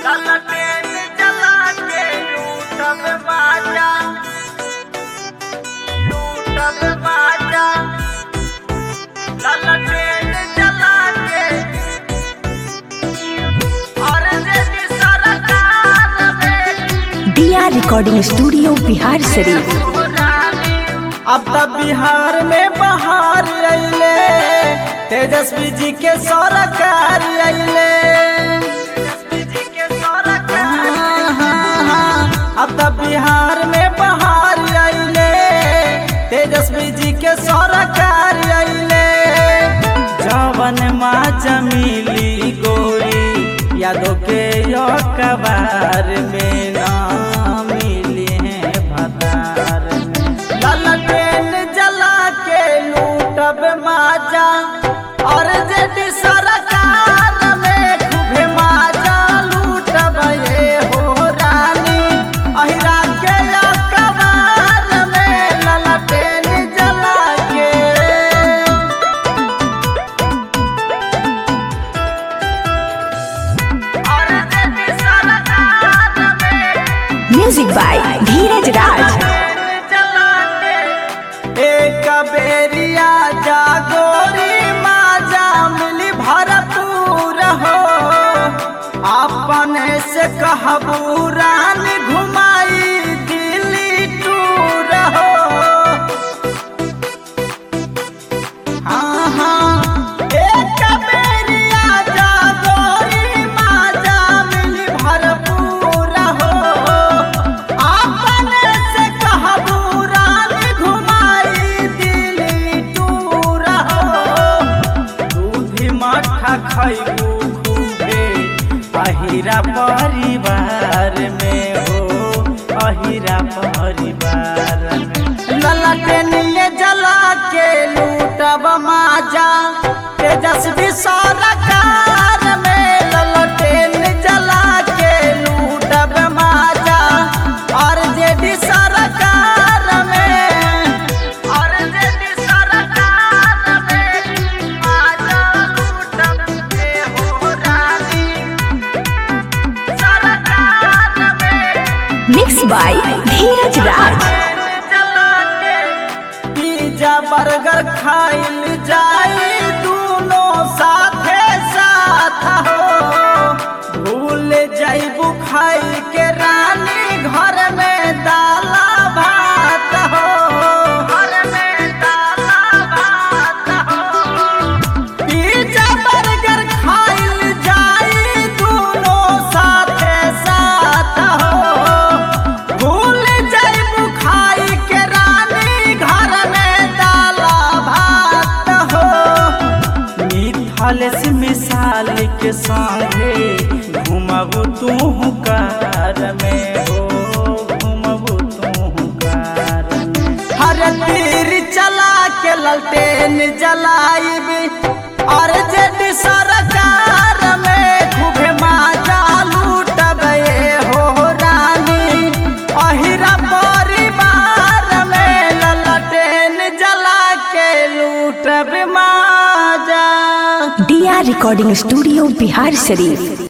ललटेन जला के लूटब बाजा लूटब बाजा ललटेन जला के और यदि सरकार में दिया रिकॉर्डिंग स्टूडियो बिहार शरीफ अब तब बिहार में बहार अइले तेजस्वी जी के सरकार अइले हाँ, हाँ, हाँ। अब तब बिहार में बहार अइले तेजस्वी जी के सरकार अइले जवन माँ जमीली गोरी यादों के यो कबार में ना मिली है भतार में ललटेन जला के लूटब माजा और जेडी सरकार में खूबे माजा लूटब ये हो रानी अहिरा के यो कबार में ललटेन जला के और यदि सरकार में म्यूजिक बाय धीरज राज एक बेरिया जागोरी माजा मिली भरपूर हो अपने से कहबू रानी घुमाई दिल्ली टूर हो हाँ हाँ एक बेरिया जागोरी माजा मिली भरपूर हो अपने से कहबू रानी घुमाई दिल्ली टूर हो दूधी मठा खैबू खूबे अहिरा परिवार में हो अहिरा परिवार में ललटेनिए जला के लूटब माजा तेजस्वी सरकार में ललटेन जला के लूटब माजा और जेडी सरकार में और जेडी सरकार में माजा लूटब के हो रानी सरकार में mix by Dheeraj Raj pizza burger खाइल जाई दूनो साथे साथ हो भूल जाइबू खाई के रानी घर में दाला भात हो घर में दाला भात हो पिज्जा बर्गर खाइल जाई दूनो साथे साथ हो भूल जाइबू खाई के रानी घर में दाला भात हो मिथल से मिसाल के संगे घुमबू तू कार में हो घुमबू तू कार में हर तीर चला के ललटेन जलाइबी और जेडी सरकार में खूबे माजा लूटब ये हो रानी अहिरा परिवार में ललटेन जला के लूटब माजा दिया रिकॉर्डिंग स्टूडियो बिहार शरीफ